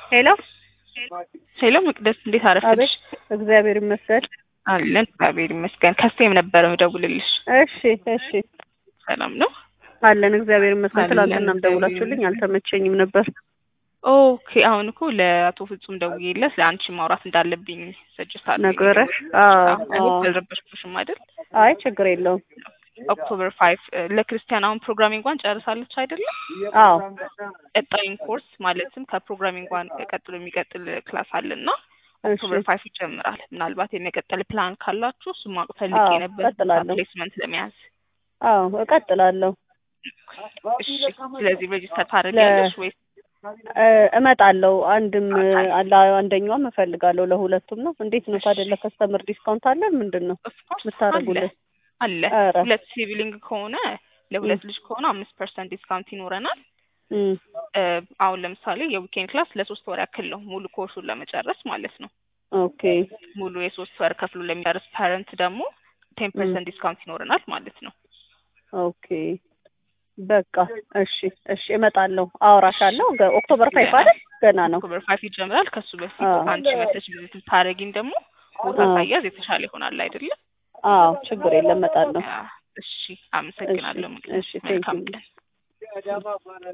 ሄሎ ሄሎ መቅደስ እንዴት አረፈድሽ? አቤት እግዚአብሔር ይመስገን። አለን እግዚአብሔር ይመስገን። ከስቴም ነበረ ምደውልልሽ። እሺ እሺ ሰላም ነው? አለን እግዚአብሔር ይመስገን። አለን፣ ትላንትናም እግዚአብሔር ደውላችሁልኝ አልተመቸኝም ነበር። ኦኬ አሁን እኮ ለአቶ ፍጹም ደውዬለት ለአንቺ ማውራት እንዳለብኝ ሰጅስት አለ ነገረሽ? አዎ አዎ። አልረበሽኩሽም አይደል? አይ ችግር የለውም። ኦክቶበር ፋይቭ ለክርስቲያን አሁን ፕሮግራሚንግ ዋን ጨርሳለች አይደለም? አዎ ቀጣዩን ኮርስ ማለትም ከፕሮግራሚንግ ዋን ቀጥሎ የሚቀጥል ክላስ አለና ኦክቶበር እሺ ፋይቭ ይጀምራል። ምናልባት የመቀጠል ፕላን ካላችሁ እሱም ማወቅ ፈልጌ አዎ ነበር እቀጥላለሁ። ፕሌስመንት ለመያዝ። አዎ እቀጥላለሁ። እሺ ስለዚህ ሬጂስተር ታደርጊያለሽ ወይስ እ እመጣለሁ። አንድም አለ አንደኛውም እፈልጋለሁ። ለሁለቱም ነው። እንዴት ነው ታዲያ? ለከስተመር ዲስካውንት አለን? ምንድን ነው ኦፍኮርስ አለ የምታደርጉልን? አለ ኧረ ሁለት ሲቪሊንግ ከሆነ ለሁለት ልጅ ከሆነ አምስት ፐርሰንት ዲስካውንት ይኖረናል። እም፣ እ አሁን ለምሳሌ የዊኬንድ ክላስ ለሶስት ወር ያክል ነው ሙሉ ኮርሱን ለመጨረስ ማለት ነው። ኦኬ ሙሉ የሶስት ወር ከፍሎ ለሚጨርስ ፓረንት ደግሞ ቴን እም፣ ፐርሰንት ዲስካውንት ይኖረናል ማለት ነው። ኦኬ በቃ እሺ እሺ እመጣለሁ። አወራሻለሁ። ገ- ኦክቶበር ፋይፍ ገና አይደል? ገና ነው። ኦክቶበር ፋይቭ ይጀምራል። ከሱ በፊት አዎ አንቺ መተሽ ቪዚት ብታደርጊን ደግሞ ቦታ አዎ ሳያዝ የተሻለ ይሆናል አይደለም? አዎ ችግር የለም እመጣለሁ። ያ፣ እሺ እሺ አመሰግናለሁ። መቅደስ እሺ ቴንክ መልካም ዩ ቀን።